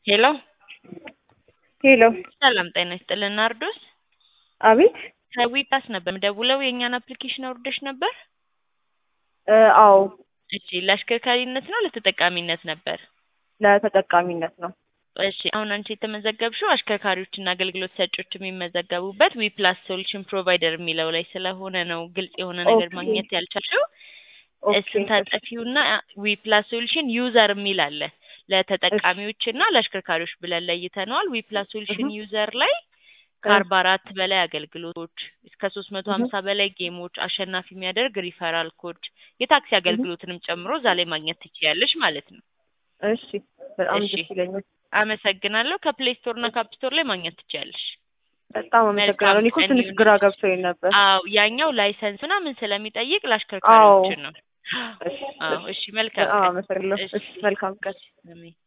ሄሎ ሄሎ ሰላም ጤና ይስጥልን ናርዶስ አቤት ከዊፓስ ነበር የምደውለው የእኛን አፕሊኬሽን አውርደሽ ነበር እ አዎ እሺ ለአሽከርካሪነት ነው ለተጠቃሚነት ነበር ለተጠቃሚነት ነው እሺ አሁን አንቺ የተመዘገብሽው አሽከርካሪዎችና አገልግሎት ሰጪዎች የሚመዘገቡበት ዊፕላስ ሶሉሽን ፕሮቫይደር የሚለው ላይ ስለሆነ ነው ግልጽ የሆነ ነገር ኦኬ። ማግኘት ያልቻልሽው ኦኬ እሱን ታጠፊውና ዊፕላስ ሶሉሽን ዩዘር የሚል አለ ለተጠቃሚዎችና ለአሽከርካሪዎች ብለን ለይተነዋል ዊፕላስ ሶሉሽን እህ። ዩዘር ላይ ከአርባ አራት በላይ አገልግሎቶች እስከ ሶስት መቶ ሀምሳ በላይ ጌሞች አሸናፊ የሚያደርግ ሪፈራል ኮድ የታክሲ አገልግሎትንም ጨምሮ እዛ ላይ ማግኘት ትችያለሽ ማለት ነው እሺ በጣም እሺ። ደስ ይለኛል አመሰግናለሁ ከፕሌይ ስቶር እና ከአፕ ስቶር ላይ ማግኘት ትችያለሽ በጣም አመሰግናለሁ እኔ እኮ መልካም ትንሽ ቀን ግራ ይሁንልሽ። ገብቶኝ ነበር አዎ ያኛው ላይሰንስ ምናምን ስለሚጠይቅ ለአሽከርካሪዎች ነው እሺ አዎ እሺ መልካም በጣም ቀን አመሰግናለሁ እሺ እሺ መልካም ቀን አሜን